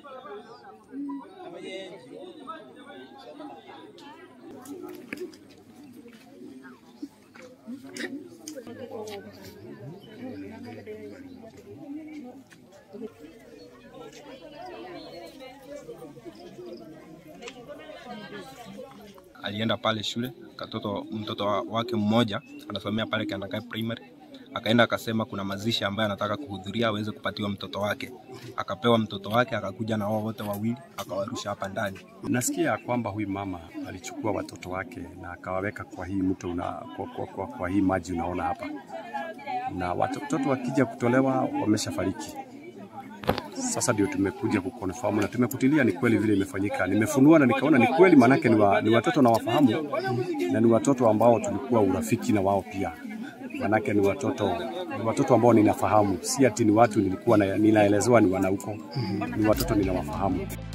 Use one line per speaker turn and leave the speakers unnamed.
alienda pale shule katoto, mtoto wa- wake mmoja anasomea pale Kiandakai Primary, akaenda akasema kuna mazishi ambayo anataka kuhudhuria aweze kupatiwa mtoto wake. Akapewa mtoto wake, akakuja na wao wote wawili akawarusha hapa ndani.
Nasikia ya kwamba huyu mama alichukua watoto wake na akawaweka kwa hii mto una, kwa, kwa, kwa, kwa hii maji unaona hapa, na watoto wakija kutolewa wameshafariki. Sasa ndio tumekuja kuconfirm na tumekutilia ni kweli vile imefanyika. Nimefunua na nikaona ni kweli, maanake ni, wa, ni watoto na wafahamu na ni watoto ambao tulikuwa urafiki na wao pia, maanake ni watoto ni watoto ambao ninafahamu, si ati ni watu nilikuwa na, ninaelezewa ni wanauko, ni watoto ninawafahamu.